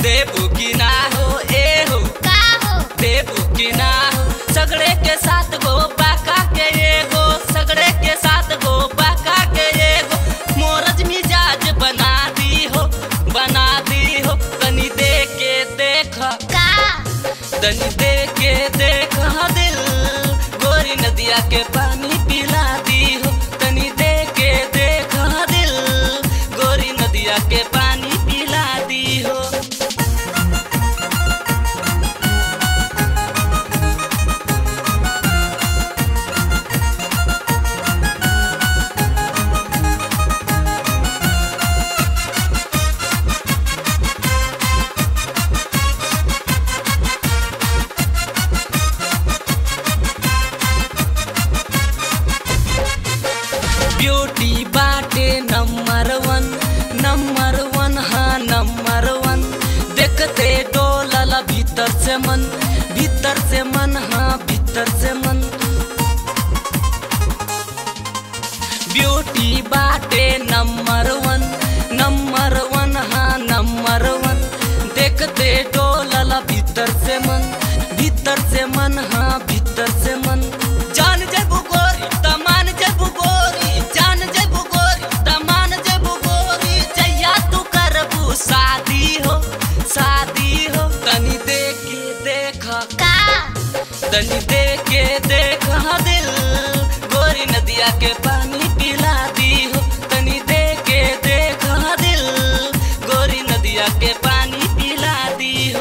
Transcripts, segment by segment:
देबू की ना हो ए हो का हो देबू की ना हो सगड़े के साथ गो बाका के एगो सगड़े के साथ गो बाका के एगो मोरज मिजाज बना दी हो बना दी हो तनी दे के देख का तनी दे के देख दिल गोरी नदिया के पानी पिला दी हो तनी दे के देख दिल गोरी नदिया के पानी पिला दी हो ब्यूटी बाटे नंबर वन नंबर वन हाँ नंबर वन देखते डोलल भीतर से मन भीतर से मन हाँ भीतर से मन ब्यूटी बाटे नंबर वन नंबर वन हाँ नंबर वन देखते डोलल भीतर से मन भीतर से मन हाँ भीतर से मन जान जेबू गोरी तमान जेबू गोरी जान जेबू गोरी तमान जेबू गोरी जैया तू करबू शादी हो शादी हो तनी दे के देख का तनी दे के देख दिल गोरी नदिया के पानी पिला दी हो तनी दे के देख दिल गोरी नदिया के पानी पिला दी हो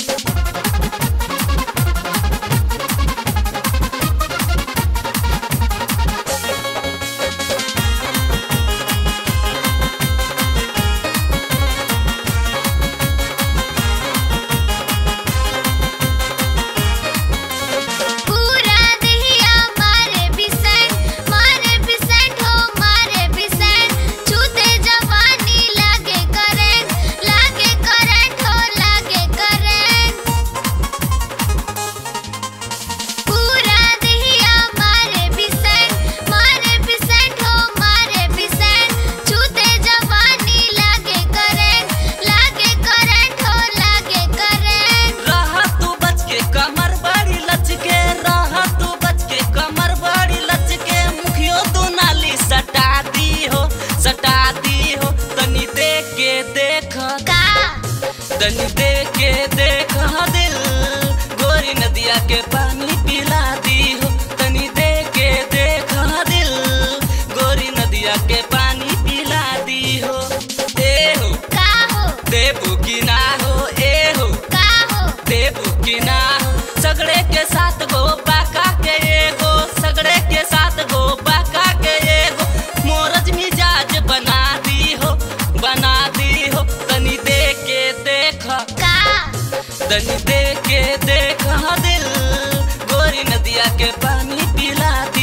पूरा दहिया मारे बिसेंट मारे बिसेंट हो मारे बिसेंट छूते जवानी लागे करंट लागे करंट हो लागे करंट पूरा दहिया मारे बिसेंट मारे बिसेंट हो मारे बिसेंट छूते जवानी लागे करंट लागे करंट हो लागे करंट रहा तू बच के कमर बड़ी लचके रहा तू बच के कमर बड़ी लचके मुखियो तू नाली सटा दी हो सटा दी हो तनी दे के देख का तनी दे के देख दिल गोरी नदिया के पानी पिला दी हो तनी दे के देख दिल गोरी नदिया के पानी पिला दी हो ए हो का हो देबू की ना हो ए हो का हो देबू की ना हो सगड़े के साथ गो बाका के एगो सगड़े के साथ गो बाका के एगो मोरज मिजाज बना दी हो बना दी हो तनी दे के देख का तनी दे के देख दिल गोरी नदिया के पानी पिला